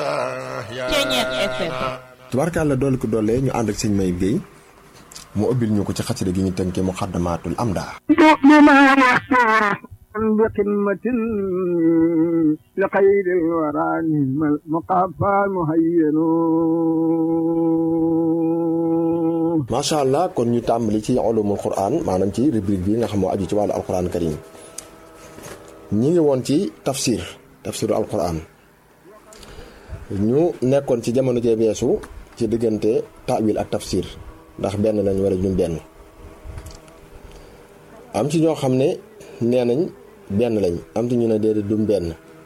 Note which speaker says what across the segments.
Speaker 1: Ceeñeex FM.
Speaker 2: tubaarkàlla doole ko doole ñu ànd ak sëñ Mayib Guèye mu ubbil ñu ko ci xasida gi ñu tënkee muxaddamaatul amda
Speaker 3: بقمة لخير الورى نعم المقافى المهين
Speaker 2: macha allah kon ñu tàmbali ci ulumul quran maanaam ci rubrique bi nga xam moo aju ci wàllu alquran karim ñi ngi woon ci tafsir tafsiru alquran ñu nekkoon ci jamono jee beesu ci diggante taawil ak tafsir ndax benn lañ war a ñun benn am ci ñoo xam ne nee nañ benn lañ am ci ñu ne déedéet dum benn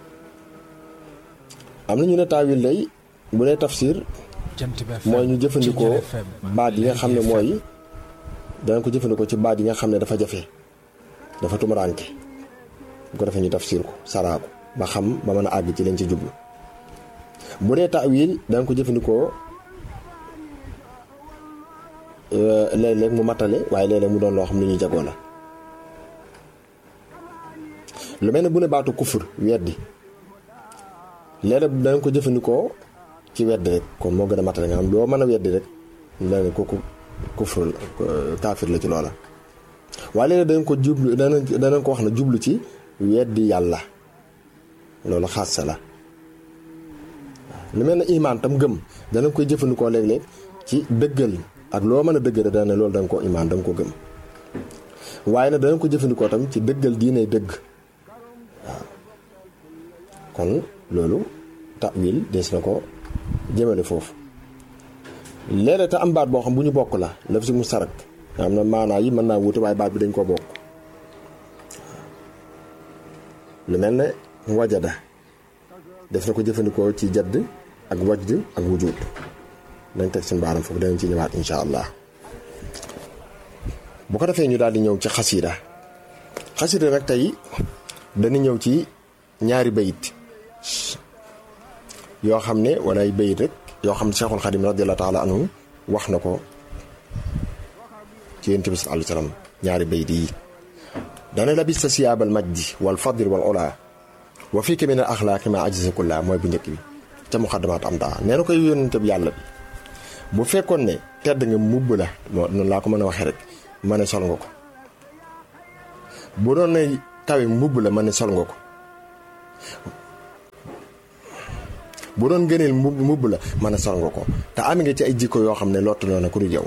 Speaker 2: am na ñu ne taawil lay bu dee tafsir mooy ñu jëfandikoo baat yi nga xam ne mooy danañ ko jëfandikoo ci baat yi nga xam ne dafa jafe dafa tumuraanke bu ko defee ñu tafsir ko saraa ko ba xam ba mën a àgg ci lañ ci jublu bu dee taawil danañ ko jëfandikoo léeg-léeg mu matale waaye léeg-léeg mu doon loo xam ne ñuy jagoo la lu mel ne bu ne baatu kufur weddi léeg-léeg danañ ko jëfandikoo ci weddi rek kon moo gën a matale nga xam doo mën a weddi rek la ne kooku kufur kaafir la ci loola waaye léeg-léeg danañ ko jublu danañ danañ ko wax na jublu ci weddi yàlla loolu xaas sa la lu mel ne imaan tam gëm danañ koy jëfandikoo léeg-léeg ci dëggal ak loo mën a dëggal dana ne loolu da nga ko imaan da nga ko gëm waaye nag danañ ko jëfandikoo tam ci dëggal diine dëgg waaw kon loolu tawil des na ko jëmale foofu léeg-léeg te am baat boo xam bu ñu bokk la laf si mu sarak nga xam ne maanaa yi mën naa wuute waaye baat bi dañ koo bokk lu mel ne wajada def na ko jëfandikoo ci jadd ak wajd ak wujud dañ teg suñu baaram foofu danañ ci ñëwaat insha allah bu ko defee ñu daal di ñëw ci xasida xasida nag tey dana ñëw ci ñaari bayit yoo xam ne wala ay bayit rek yoo xam ne Cheikhul Xadim radiyallahu taala anhu wax na ko ci yonent bi sallallahu alayhi wasallam ñaari bayit yi dana labista siyaabal majdi wal fadli wal ula wa fiika min al axlaaqi ma ajisa kulla mooy bu njëkk bi ca muxaddamaat am daa nee na koy yonent bi yàlla bi bu fekkoon ne tedd nga mubb la noonu laa ko mën a waxee rek ma ne sol nga ko bu doon ne kawe mbubb la ma ne sol nga ko bu doon gëneel mbubb mbubb la ma ne sol nga ko te am nga ci ay jikko yoo xam ne lottu na ku du yow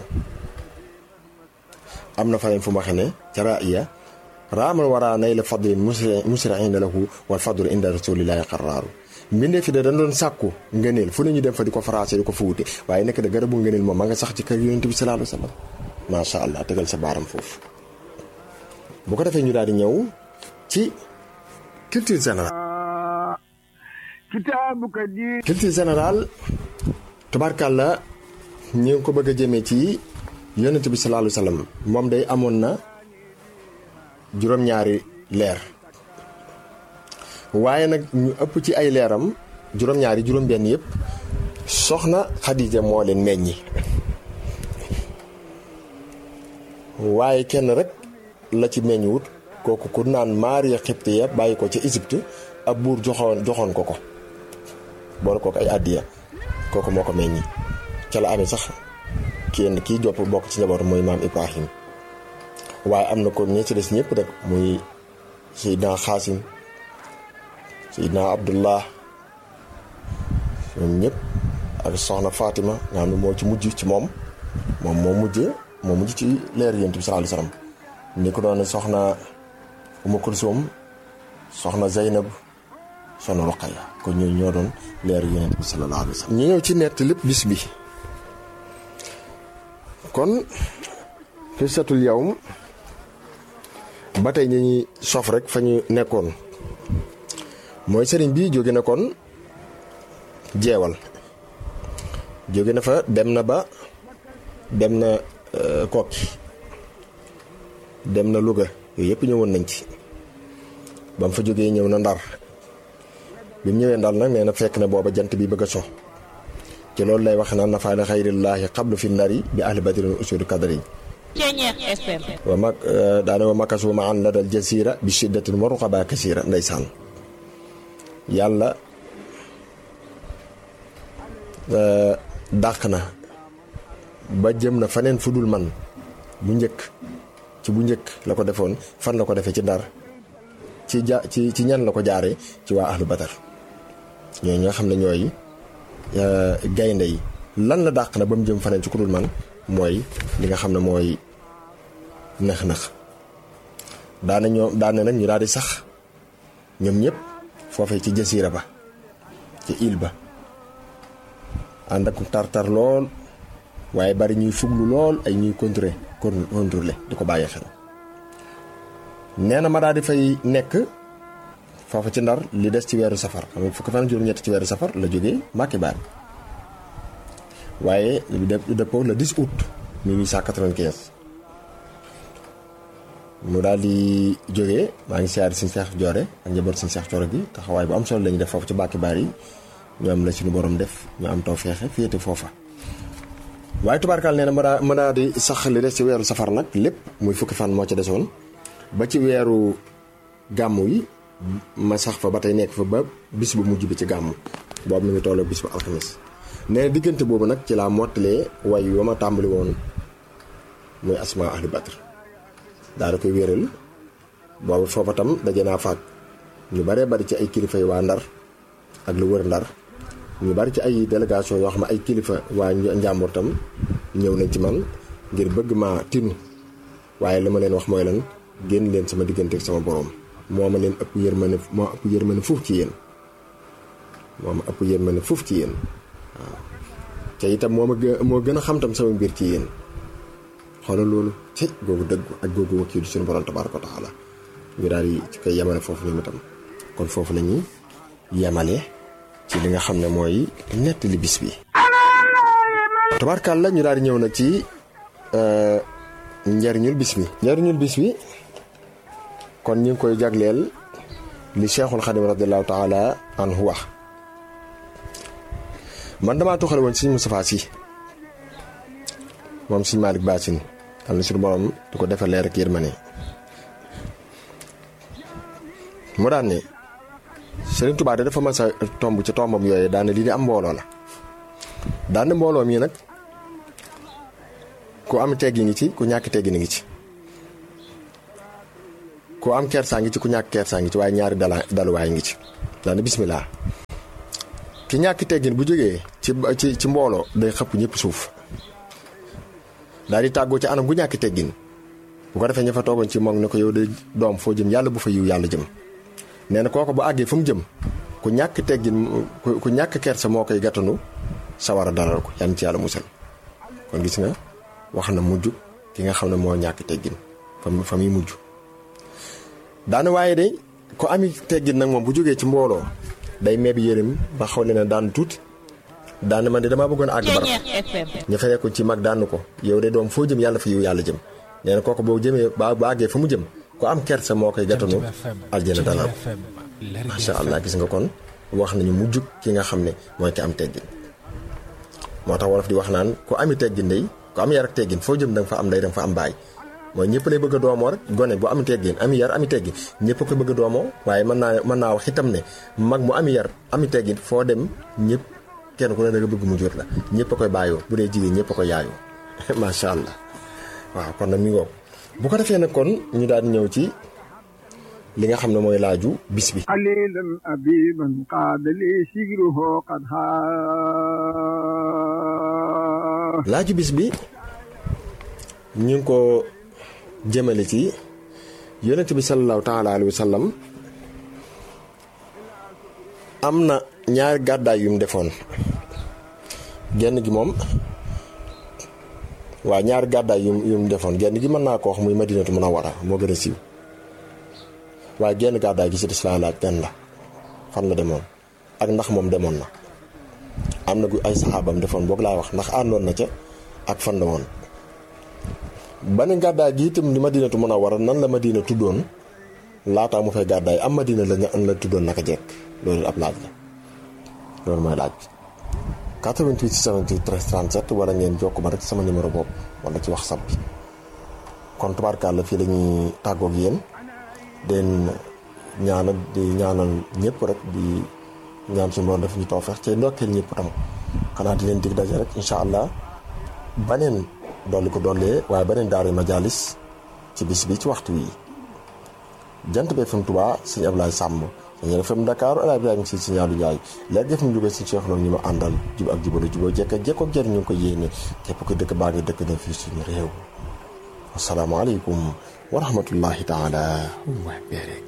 Speaker 2: am na faneen fu ma waxee ne ca raaya raamal waraa nay la fadlin musriina lahu wal fadlu inda rasulillahi qarraaru mbindee fi de dañ doon sàkku ngëneel fu ne ñu dem fa di ko faraase di ko fa wute waaye nekk de garabu ngëneel moom ma nga sax ci kër yonent bi sallallahu alayhi wa sallam macha allah tegal sa baaram foofu bu ko defee ñu daal di ñëw ci culture générale
Speaker 3: kitaabuka di
Speaker 2: culture générale tubaarkàlla ñu ngi ko bëgg a jëmee ci yonent bi sallallahu alayhi wa sallam moom day amoon na juróom-ñaari leer waaye nag ñu ëpp ci ay leeram juróom-ñaari juróom-benn yëpp soxna Xadija moo leen meññi waaye kenn rek la ci meññuwut kooku ku naan Maariya Xibtiya bàyyi ko ca Égypte ab buur joxoon joxoon ko ko boole kooku ay àddiya kooku moo ko meññi ca la amee sax kenn kii jopp bokk ci njaboot mooy maam Ibrahim waaye am na ko ñi ci des ñëpp rek muy Seydina Xaasim Seydina Abdullah ñoom ñëpp ak soxna Fatima nga xam ne moo ci mujj ci moom moom moo mujj moo mujj ci leer yonent bi sallallahu alayhi wasallam ni ko doon soxna Umu Kulsum soxna Zeynab soxna Roqaya kon ñooñu ñoo doon leer yonent bi sallallahu alayhi wasallam ñu ñëw ci nett lépp bis bi kon xisatul yawm ba tey ñu ñuy sof rek fa ñu nekkoon mooy sëriñ bi jóge na kon jeewal jóge na fa dem na ba dem na kokki dem na Louga yooyu yëpp ñëwoon nañ ci ba mu fa jógee ñëw na ndar bi mu ñëwee ndar nag nee na fekk na booba jant bi bëgg a so ci loolu lay wax naan nafaana xayrillaahi xablu fi nari bi ahli badrin usudi kadri
Speaker 1: Ceeñeex FM.
Speaker 2: wa mag daane wa makasu ma an la dal jasira bi shiddatin wa ruqaba kasira ndeysaan yàlla dàq na ba jëm na faneen fu dul man bu njëkk ci bu njëkk la ko defoon fan la ko defee ci Ndar ci ja ci ci ñan la ko jaaree ci waa ahlu Badar ñooñu nga xam ne ñooy gaynde yi lan la dàq na ba mu jëm faneen ci ku dul man mooy li nga xam ne mooy nëx-nëx daana ñoo daana nag ñu daal di sax ñoom ñëpp foofee ci jasiira ba ci île ba ànd ak tar-tar lool waaye bari ñuy fuglu lool ay ñuy contrôler contrôler di ko bàyyi xel nee na ma daal di fay nekk foofa ci ndar li des ci weeru safar xam nga fukki fan juróom-ñett ci weeru safar la jógee Mbàkke Baari waaye lu dëppoo le 10 août 1895 mu daal di jógee maa ngi siyaari suñu seex joore ak njaboot suñu seex joore gi taxawaay bu am solo lañu def foofu ci Mbàkke Baari ñu am la suñu borom def ñu am taw feexe féete foofa waaye tubaarkaal nee na ma daa ma daa di sax li des ci weeru safar nag lépp muy fukki fan moo ci desoon ba ci weeru gàmmu yi ma sax fa ba tey nekk fa ba bis bu mujj bi ci gàmmu boobu mi ngi tolloo bis bu alxamis nee na diggante boobu nag ci laa mottalee way wa ma tàmbali woon muy asma ahli badr daa da koy wéral boobu foofa tam daje naa faak ñu baree bari ci ay kilifa yi waa ndar ak lu wër ndar ñu bari ci ay délégation yoo xam ne ay kilifa waa njàmbur tam ñëw nañ ci man ngir bëgg ma tinu waaye li ma leen wax mooy lan génn leen sama diggante ak sama borom moo ma leen ëpp yërmande moo ëpp yërmande fuuf ci yéen moo ma ëpp yërmande fuuf ci yéen waaw te itam moo ma moo gën a xam tam sama mbir ci yéen xoolal loolu ci googu dëggu ak googu wakiilu suñu borom tabaaraka wa taala ñu daal di ci koy yemale foofu ñoom itam kon foofu la ñuy yemale ci li nga xam ne mooy nettali bis bi tabaarkàlla ñu daal di ñëw nag ci njariñul bis bi njariñul bis bi kon ñu ngi koy jagleel li cheikhul xadim radiallahu taala anhu wax man damaa tuxale woon sëñ Moustapha Sy moom sëñ Malick Bassine am na suñu borom di ko defal leer ak yërmande mu daan ne Sëriñ Tuubaa dafa mas a tomb ci tombam yooyu daane lii di am mbooloo la daane mbooloo mii nag ku am teggi ngi ci ku ñàkk teggi ngi ci ku am kersaa ngi ci ku ñàkk kersaa ngi ci waaye ñaari dala daluwaay ngi ci daane bismillah ki ñàkk teggin bu jógee ci ci ci mbooloo day xëpp ñëpp suuf daal di tàggoo ci anam gu ñàkk teggin bu ko defee ña fa toogoon ci moom ne ko yow de doom foo jëm yàlla bu fa yiw yàlla jëm nee na kooku bu àggee fu mu jëm ku ñàkk teggin ku ñàkk kersa moo koy gàttanu sawar a dalal ko yan ci yàlla musal kon gis nga wax na mujj ki nga xam ne moo ñàkk teggin fa fa muy mujj daana waaye de ku ami teggin nag moom bu jógee ci mbooloo day meeb yërëm ba xaw leen daan tuuti daan man de damaa bëggoon àgg barab ña fa nekkoon ci mag daan ko yow de doom foo jëm yàlla fa yiw yàlla jëm nee na kooku boo jëmee ba ba àggee fa mu jëm ku am kersa moo koy gàttanu aljana dalal macha allah gis nga kon wax nañu mujj ki nga xam ne mooy ki am teggin moo tax wolof di wax naan ku ami teggin day ku am yar ak teggin foo jëm da nga fa am day da nga fa am baay mooy ñëpp lay bëgg a doomoo rek gone bu ami teggin ami yar ami teggin ñëpp ko bëgg a doomoo waaye mën naa mën naa wax itam ne mag mu ami yar ami teggin foo dem ñëpp kenn ku ne da nga bëgg mu jur la ñëpp a koy bàyyoo bu dee jigéen ñëpp a koy yaayoo macha allah waaw kon nag mi ngoog bu ko defee nag kon ñu daal di ñëw ci li nga xam ne mooy laaju bis bi
Speaker 3: قليلا أبيبا قاد لي شجره قد ها
Speaker 2: laaju bis bi ñu ngi ko jëmale ci yonent bi sallallahu taala alayhi wa sallam am na ñaari gàddaay yu mu defoon genn gi moom waaw ñaari gàddaay yu yu mu defoon genn gi mën naa ko wax muy madinatu munawwara moo gën a siiw waaye genn gàddaay gi ci des laa laaj benn la fan la demoon ak ndax moom demoon na am na gu ay saxaabam defoon boog laa wax ndax àndoon na ca ak fan la woon benn gàddaay gi itam di madinatu munawwara nan la madina tuddoon laataa mu fay gàddaay am madina la la tuddoon naka jekk loolu ab laaj la loolu mooy laaj bi 88 78 37 wala ngeen jokk ma rek sama numéro bopp wala ci WhatsApp bi kon tubaarkàlla fii la ñuy tàggoog yéen den ñaanal di ñaanal ñëpp rek di ñaan suñu borom def ñu tawfeex ci ndokkeel ñëpp tam xanaa di leen dig daje rek incha allah baneen dolli ko dollee waaye baneen daaru majalis ci bis bi ci waxtu wi jant bi FM Touba sëñ Ablaye Samb sëñ FM Dakar El Hadj Ibrahima si sëñ Aliou Ndiaye léegi def mu jógee si Cheikh loolu ñu ma àndal jub ak jubalo juboo jekk ak jekkook jëriñ ñu ngi ko yéene képp ko dëkk baa ngi dëkk na fii suñu réew asalaamaaleykum wa rahmatullahi taala wa barakatuh